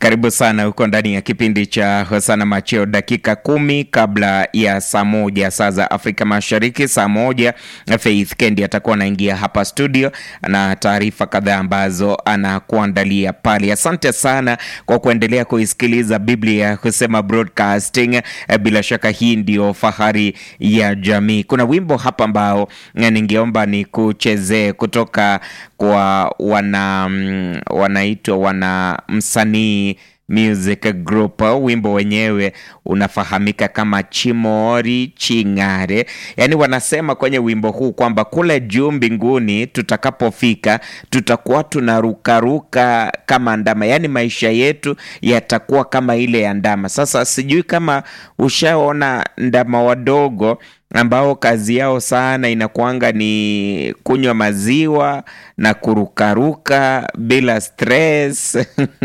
Karibu sana huko ndani ya kipindi cha Hosana Macheo, dakika kumi kabla ya saa moja saa za Afrika Mashariki. Saa moja Faith Kendi atakuwa anaingia hapa studio na taarifa kadhaa ambazo anakuandalia pale. Asante sana kwa kuendelea kuisikiliza Biblia Husema Broadcasting. Bila shaka hii ndio fahari ya jamii. Kuna wimbo hapa ambao ningeomba ni kuchezee kutoka kwa wana wanaitwa wana msanii Music Group. Wimbo wenyewe unafahamika kama Chimori Ching'are. Yaani wanasema kwenye wimbo huu kwamba kule juu mbinguni tutakapofika tutakuwa tunarukaruka kama ndama, yaani maisha yetu yatakuwa kama ile ya ndama. Sasa sijui kama ushaona ndama wadogo ambao kazi yao sana inakuanga ni kunywa maziwa na kurukaruka bila stress